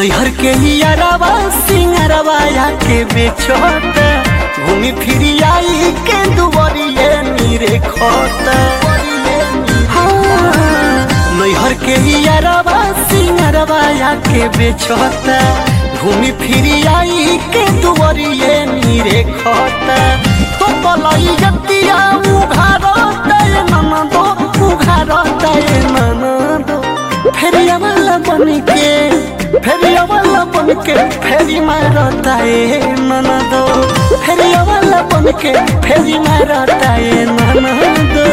नैहर के हियरवा सिंगरवा के बेचोता घूमी फिरी आई के दुबरिए नीरे खोता हाँ, नैहर के हियरवा सिंगरवा के बेचोता घूमी फिरी आई के दुबरिए नीरे खोता तो पलाई जतिया उघारता ये ननदो उघारता ये ननदो फेरिया वाला बन के फेरिया वाला बन के फेरी मारता है ननदो फेरिया वाला बन के फेरी मारता है ननदो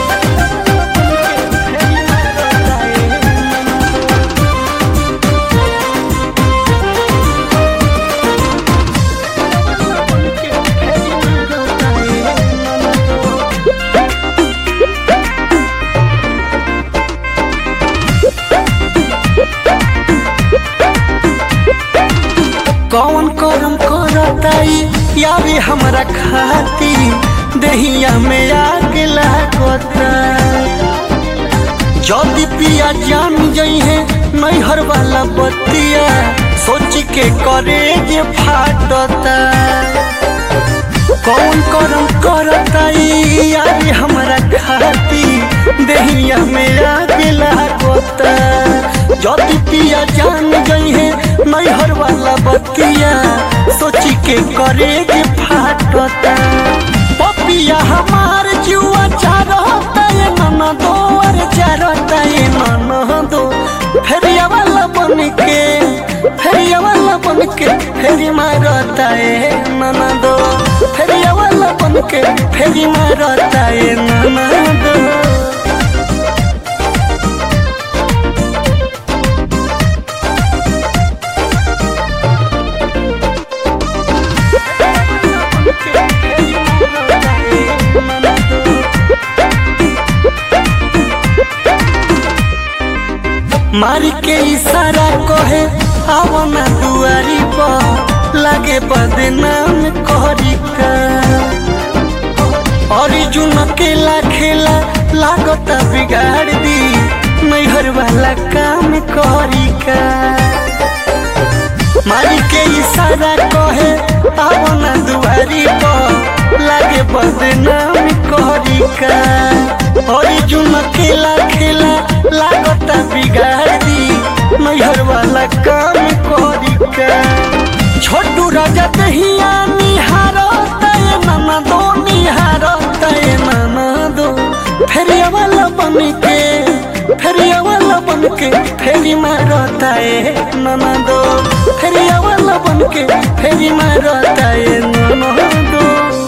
कौन करम करताई यारी हमरा खाती दहिया में आग लागता जल्दी पिया जान जई है नैहर वाला बतिया सोच के करे जे फाटता कौन करम करताई यारी हमरा खाती दहिया में आग लागता जल्दी पिया जान गई है नैहर वाला बतिया सोची के करे के फाटता पपिया हमार जुआ चारता ये नन दो अरे चारता ये नन दो फेरिया वाला बन के फेरिया वाला बन के फेरी मारता है नन दो फेरिया वाला बन के फेरी मारता है नन दो मारी के इशारा कहे आओ ना दुआरी पर लागे बदनाम करी का अर्जुन अकेला खेला लागता बिगाड़ दी नैहर वाला काम करी का मारी के इशारा कहे आओ ना दुआरी पर लागे बदनाम करी का अर्जुन अकेला खेला लागता बिगाड़ दी नैहर वाला काम करी का छोटू राजा दहिया निहारता ये नाना दो निहारता ये नाना दो फेरिया वाला बन के फेरिया वाला बन के फेरी मारता है नाना दो फेरिया वाला बन के फेरी मारता है नाना दो